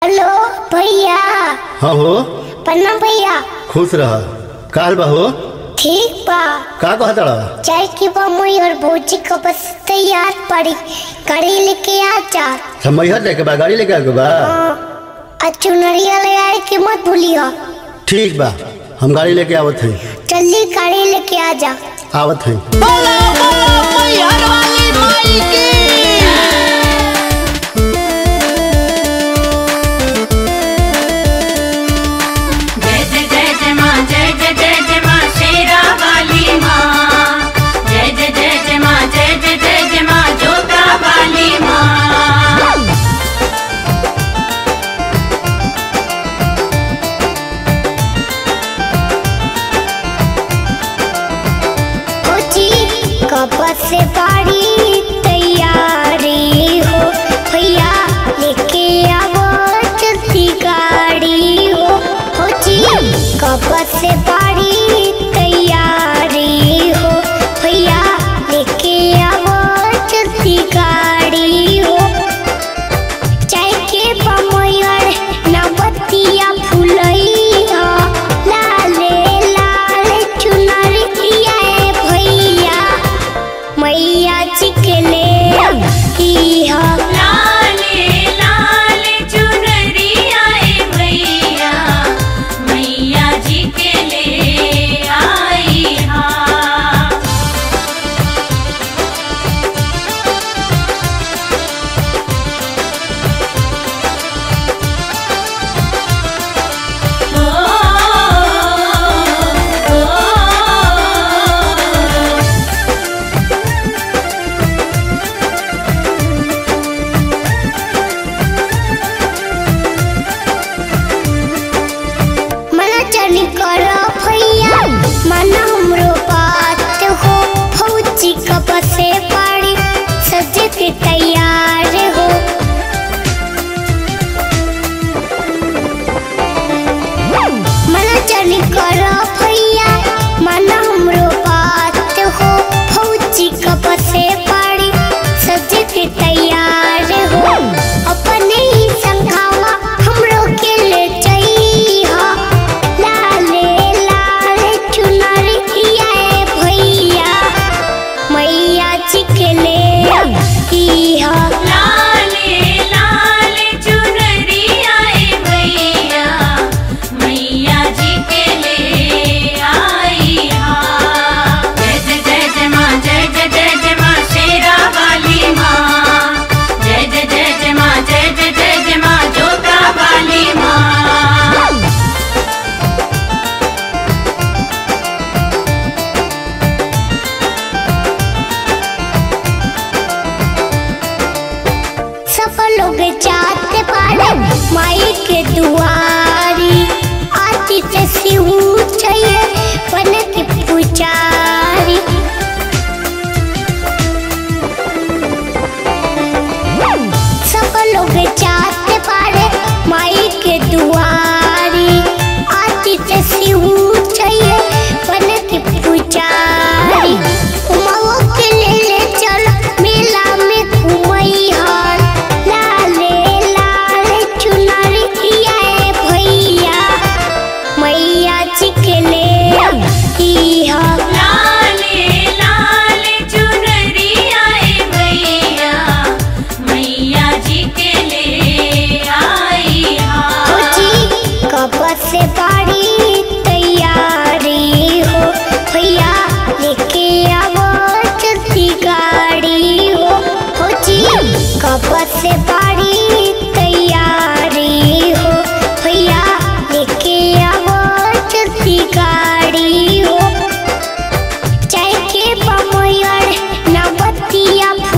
hello भैया हाँ हो प्रणाम भैया खुश रह काल बा हो ठीक बा का कहत रहा चाय की बम्बई और भौजी का बस तैयार पड़ी कड़ी लेके आ जा सब मैहर लेके बा गाड़ी लेके आके बा और चुनरिया ले आए के मत भूलियो ठीक बा हम गाड़ी लेके आवत हई जल्दी गाड़ी लेके आ जा आवत हई बोला बोला मैहर वाली माई की जय जय जय जय माँ जय जय जय जय माँ शेरा वाली माँ जय जय जय जय माँ जय जय जय जय माँ जोता वाली माँ भौजी कब से बाड़ी तैयारी हो भैया लेके आवो जल्दी गाड़ी हो भौजी कब से बाड़ी तैयारी हो भैया लेके आवो जल्दी गाड़ी हो चाय के बमयर नवतिया फुलैया लाले लाल चुनरिया भैया मैया जी के ले इहा लाले लाल चुनरिया ए भैया मैया जी के ले आई हाँ मना चनी करो भैया मना हमरो बात हो फौजी कब से पड़ी सज के तैयार हो मना चनी करो भैया मना हमरो बात हो फौजी कब से पड़ी सज के तैयार हो अपने ही संघावा हमरो के ले जइहा लाले लाल चुनरिया भैया मैया जी के ले इहा लाले लाल चुनरिया ए भैया मैया जी के ले आई हाँ जय जय जय जय माँ जय जय जय जय माँ शेरा वाली माँ जय जय जय जय माँ जय जय जय जय माँ जोता वाली माँ सब लोग जाते पारे माई के दुआरी आती से शिव चाहिए बन के पुजारी सब लोग जाते पारे माई के दुआरी आती से शिव चाहिए बन के पुजारी उमाओ के ले ले चल मेला में घूमई हर लाले लाल चुनरिया भैया मैया जी के ले इहा लाले लाल चुनरिया ए भैया मैया जी के ले आई हाँ भौजी कब से बाड़ी तैयारी हो भैया लेके आवो जल्दी गाड़ी हो भौजी कब से बाड़ी तैयारी हो भैया लेके आवो जल्दी गाड़ी हो चाय के बमयर नवतिया